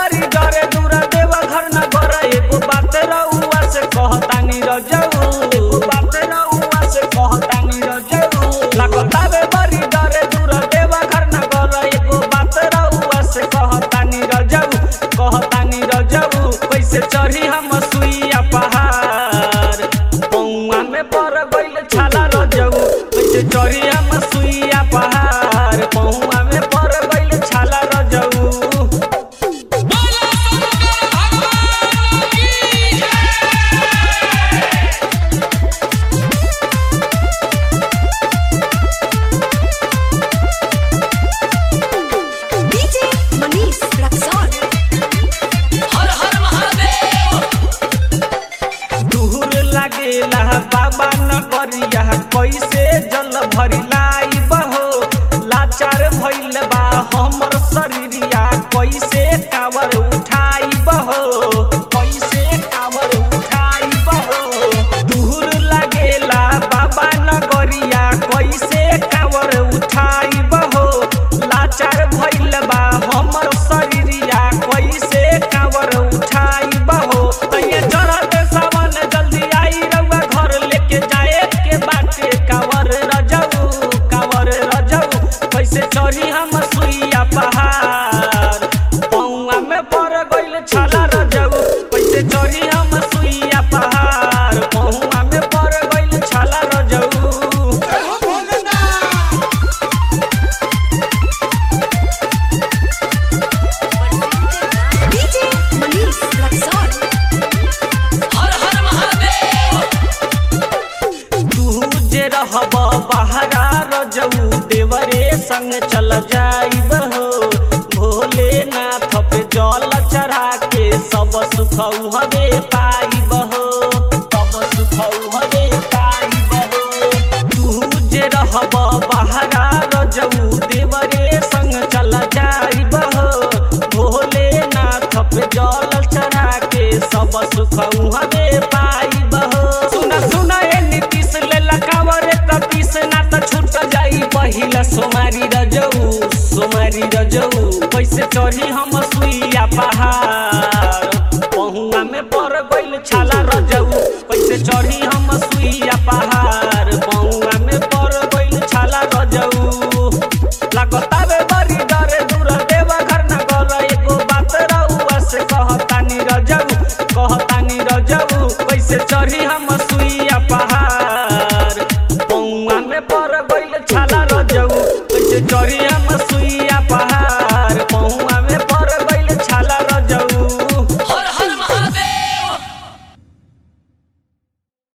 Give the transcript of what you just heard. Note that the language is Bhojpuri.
बरी डरे दूर देव घर न घर एगो बात रउआ से कहतानी रजऊ एगो बात रउआ से कहतानी रजऊ लागतावे बरी डरे दूर देव घर न घर एगो बात रउआ से कहतानी रजऊ कहतानी रजऊ कैसे चढ़ी हम सुइया पहाड़ पौआ में पर गइल छाला रजऊ कैसे चढ़ी हम सुइया पहाड़ पौआ में पर गइल छाला रजऊ बोला शंकर भगवान की DJ Manish Raxon. हर हर महादेव दूर लागेला बाबा नगरिया कैसे जल भरी लाई बहो लाचार भइल बा हमर शरीरिया कैसे कावर उठाई बहो कैसे कावर उठाई बहो दूर लागेला बाबा नगरिया कैसे कावर उठाई बहो लाचार भइल बा हमर शरीरिया कैसे कावर उठाई बहो तैये चढ़त सावन जल्दी आई रउआ घर लेके जाए के बाटे कावर रजऊ कावर रजऊ कैसे चढ़ी हम सुइया पहाड़ पौआ में पड़ गइल छाला रजऊ कैसे चढ़ी हम सुइया पहाड़ पौआ में पड़ गइल छाला रजऊ DJ Manish Raxon. हर हर महादेव तू जे रहब बहरा रजऊ देवरे संग चल जाइब हो भोलेनाथ पे जल चढ़ा के सब सुख हवे पाइब हो सब सुख हवे पाइब हो तू जे रहब बहरा रजऊ देवरे संग चल जाइब हो भोलेनाथ पे जल चढ़ा के सब सुख हवे पाइब हो सुन सुन ए नीतीश ले लकावर ततीस ना त छूट जाई पहिला सोमारी रजऊ सोमारी रजऊ कैसे चढ़ी हम सुइया पहाड़ पहुआ में पड़ गइल छाला रजऊ कैसे चढ़ी हम सुइया पहाड़ पहुआ में पड़ गइल छाला रजऊ लागतावे बरी डरे दूर देव घर न गल एगो बात रउआ से कहतानी रजऊ कहतानी रजऊ कैसे चढ़ी हम सुइया पहाड़